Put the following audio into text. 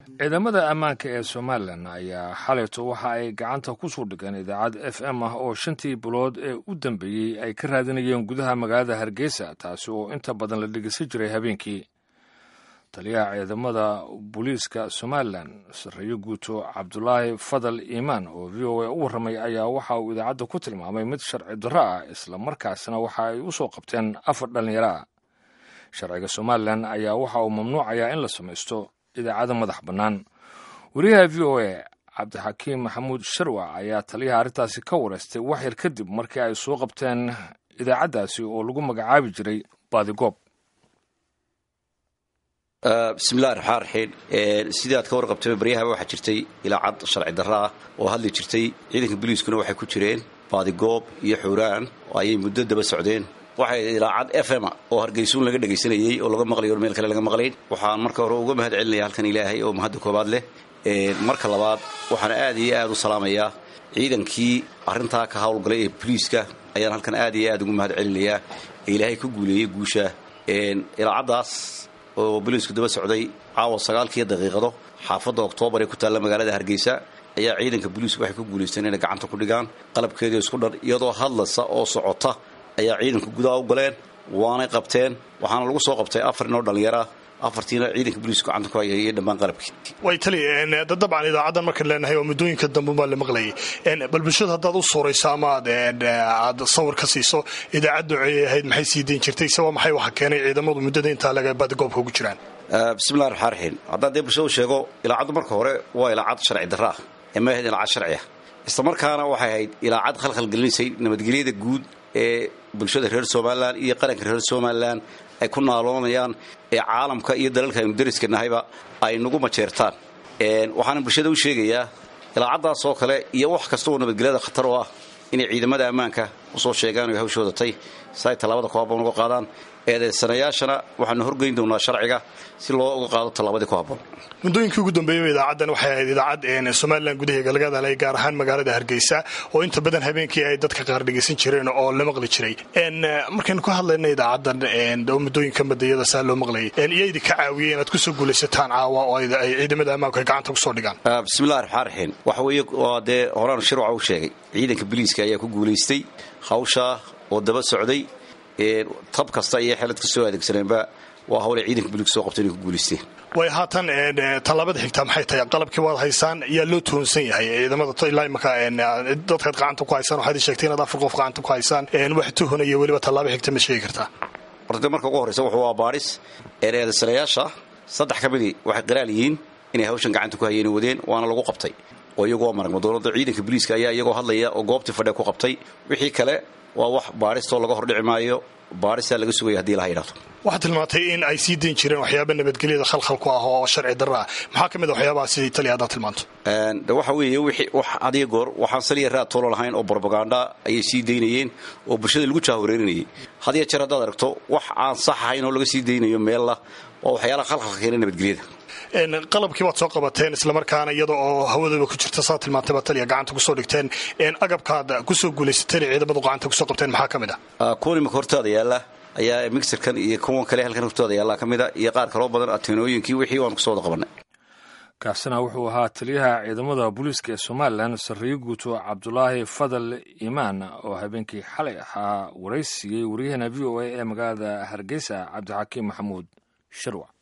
ciidamada ammaanka ee somalilan ayaa xalayto waxa ay gacanta ku soo dhigeen idaacad f m ah oo shantii bilood ee u dambeeyey ay ka raadinayeen gudaha magaalada hargeysa taasi oo inta badan la dhegeysan jiray habeenkii taliyaha ciidamada booliiska somalilan sarreeyo guuto cabdulaahi fadal iimaan oo v o a u warramay ayaa waxa uu idaacadda ku tilmaamay mid sharci darro ah isla markaasna waxa ay u soo qabteen afar dhallinyaro ah sharciga somalilan ayaa waxa uu mamnuucayaa in la samaysto idaacada madax bannaan wariyaha v o a cabdixakiim maxamuud sharwac ayaa taliyaha arrintaasi ka wareystay wax yar kadib markii ay soo qabteen idaacaddaasi oo lagu magacaabi jiray baadigoob bismillahi raxmaan raxiim sidii aad ka warqabtay baryahaba waxaa jirtay ilaacad sharci darro ah oo hadli jirtay ciidanka boliiskuna waxay ku jireen baadigoob iyo xuuraan oo ayay muddo daba socdeen waxay ilaacad f m oo hargeysuun laga dhegaysanayey oo laga maqlayo meel kale laga maqlayn waxaan marka hore uga mahad celinaya halkan ilaahay oo mahadda koobaad leh marka labaad waxaan aad iyo aad u salaamayaa ciidankii arrintaa ka howlgalay ee boliiska ayaan halkan aad iyo aad ugu mahad celinayaa ee ilaahay ku guuleeyey guusha ilaacaddaas oo boliisku daba socday caawa sagaalkiiyo daqiiqado xaafadda oktoobar ee ku taalla magaalada hargeysa ayaa ciidanka boliisku waxay ku guulaysteen inay gacanta ku dhigaan qalabkeedii isku dhan iyadoo hadlaysa oo socota ayaa ciidanka gudaha u galeen waanay qabteen waxaana lagu soo qabtay afar inoo dhallinyara afartiina ciidanka boliisku gacanta ku hayay iyo dhammaan qalabkii way tali dabcan idaacaddan markaan leenahay oo muddooyinka dambe baa la maqlayay bal bulshada haddaad u suurayso ama aad sawir ka siiso idaacaddu ay ahayd maxay sii dayn jirtay se waa maxay waxa keenay ciidamadu muddada intaa laga baadigoobka ugu jiraan bismillahi raxmaan raxiim haddaan dee bulshada u sheego ilaacaddu marka hore waa ilaacad sharci darra ah ee ma ahayd ilaacad sharci ah isla markaana waxay ahayd ilaacad khalkhalgelinaysay nabadgelyada guud ee bulshada reer somalilan iyo qaranka reer somalilan ay ku naaloonayaan ee caalamka iyo dalalka aynu dariska nahayba ay nagu majeertaan waxaana bulshada u sheegayaa ilaacaddaas oo kale iyo wax kasta oo nabadgelyada khatar oo ah inay ciidamada ammaanka usoo sheegaan oy hawshooda tay si ay tallaabada kuhaboon uga qaadaan eedeysanayaashana waxaanu horgeyn doonaa sharciga si loo uga qaado tallaabadii ku haboon muddooyinkii ugu dambeeyey idaacaddan waxay ahayd idaacad somalilan gudaheega laga hadalay gaar ahaan magaalada hargeysa oo inta badan habeenkii ay dadka qaar dhegaysan jireen oo la maqli jiray markaynu ka hadlayna idaacaddan oo muddooyinka madayada saa loo maqlayay iyo idinka caawiyey inaad kusoo guulaysataan caawa oo ay ciidamada ammaanku ay gacanta kusoo dhigaan bismillahi raxmaan raxiim waxa weeye waa dee horaan shirwaca u sheegay ciidanka boliiska ayaa ku guulaystay hawshaa oo daba socday tab kasta iyo xelad kasoo adeegsaneenba waa hawlay ciidanka buliiska soo qabta inay ku guulaysteen way haatan tallaabada xigtaa maxay tahay qalabkii waad haysaan yaa loo tuhunsan yahay ciidamada ilaa imaka dadkaad gacanta ku haysaan waxaad sheegtay inaad afar qof gacanta ku haysaan wax tuhunaya weliba tallaaba xigta ma sheegi kartaa horta marka ugu horreysa wuxuu waa baadhis eedeedasanayaasha saddex ka midii waxay qiraal yihiin inay hawshan gacanta ku hayeen wadeen waana lagu qabtay oo iyagoo maragma dowladda ciidanka boliiska ayaa iyagoo hadlaya oo goobtii fadhe ku qabtay wixii kale waa wax baadhistoo laga hordhici maayo baadhistaa laga sugaya hadii laha yidhahdo waxaad tilmaantay in ay sii dayn jireen waxyaaba nabadgelyada khalkhal ku ah oo sharci darra ah maxaa ka mid a waxyaabaha sidii taliya haddaad tilmaanto de waxa weeye wixii wax adiga goor waxaan saliya raad toolo lahayn oo brobaganda ayay sii daynayeen oo bulshada lagu jaahoreerinayay hadiya jeer haddaad aragto wax aan sax ahayn oo laga sii daynayo meella waa waxyaalaha khalkhalka keena nabadgelyada qalabkii waad soo qabateen islamarkaana iyada oo hawadaba ku jirta saa tilmaantay baa taliya gacanta kusoo dhigteen agabkaad kusoo guulaysateen ciidamadu gacanta kusoo qabteen maxaa ka mid ah kuwan imika hortaada yaalla ayaa mixirkan iyo kuwan kale halkan hortooda yaallaa ka mid a iyo qaar kaloo badan ateenooyinkii wixii waan kusoo wada qabanay kaasina wuxuu ahaa taliyaha ciidamada booliiska ee somalilan sarreeyo guuto cabdulaahi fadal iimaan oo habeenkii xalay ahaa waraysiiyey waryaheena v o a ee magaalada hargeysa cabdixakiim maxamuud sharwac